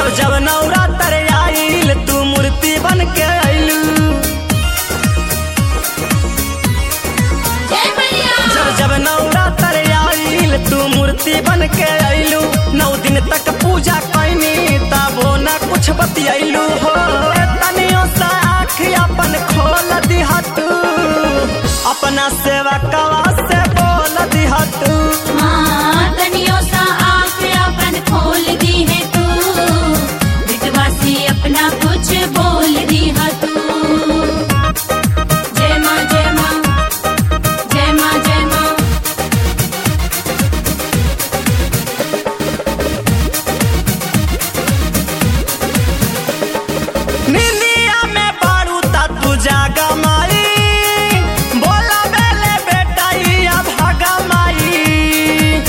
जब जब नवरात्र आइल तू मूर्ति बन के आइलू जय मैया जब जब नवरात्र आइल तू मूर्ति बन के आइलू नौ दिन तक पूजा कैनी तबो न कुछ बतियाइलू हो तनियो सा आँख अपन खोल दिहा तू अपना सेवा कवा से बोल दिहा तू माँ तनियो सा आँख अपन खोल दी है तू बिटवासी अपना कुछ बोल दी है तू जय माँ जय माँ जय माँ जय माँ निंदिया में बारू ता तू जागा माई बोला बेले बेटा या भागा माई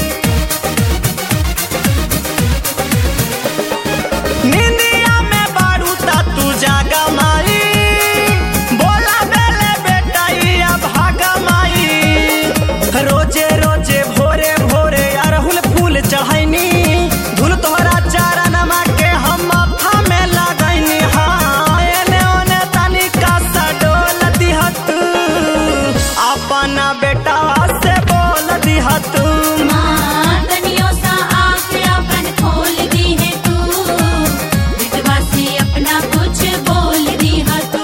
निंदिया में बारू ता तू जागा माई बोला बेले बेटा या भागा माई रोजे रोजे भोरे भोरे अरहुल फूल चढ़ैनी धुल तोहरा चारणमा के हम माथा में लगैनी हाँ एने ओने तनिका सा डोल दिहत अपना बेटा से बोल दिहत माँ तनियो सा आँख अपन खोल दी है तू बिटवासी अपना कुछ बोल दी है तू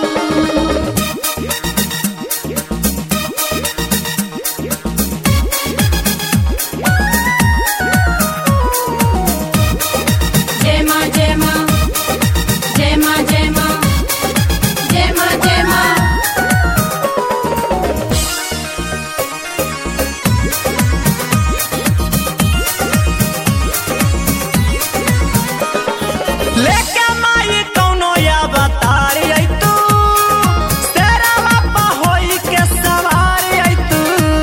जय माँ जय माँ जय माँ जय माँ जय माँ जय माँ लेके माई कौनो या बतारी आई तू तेरा बापा होई के सवारी आई तू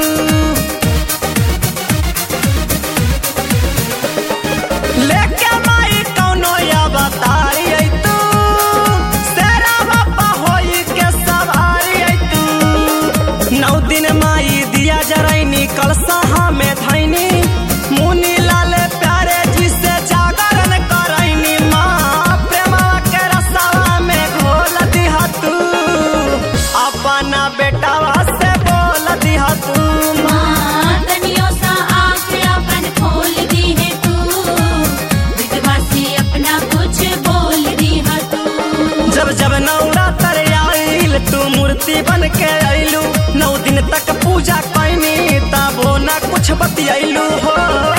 लेके माई कौनो या बतारी आई तू तेरा बापा होई के सवारी आई तू नौ दिन माई दिया जरैनी कलसहा में धैनी मुनि लाल प्यारे जी से जागरण करैनी माँ प्रेमवा के रसवा में घोल दिहा तू अपना बेटावा से बोल दिहा तू माँ तनियो सा आँख अपन खोल दी है तू बिटवासी अपना कुछ बोल दी है तू जब जब नवरात्र आइल तू मूर्ति बन के आइलू नौ दिन तक पूजा कैनी तबो न कुछ बतियाइलू हो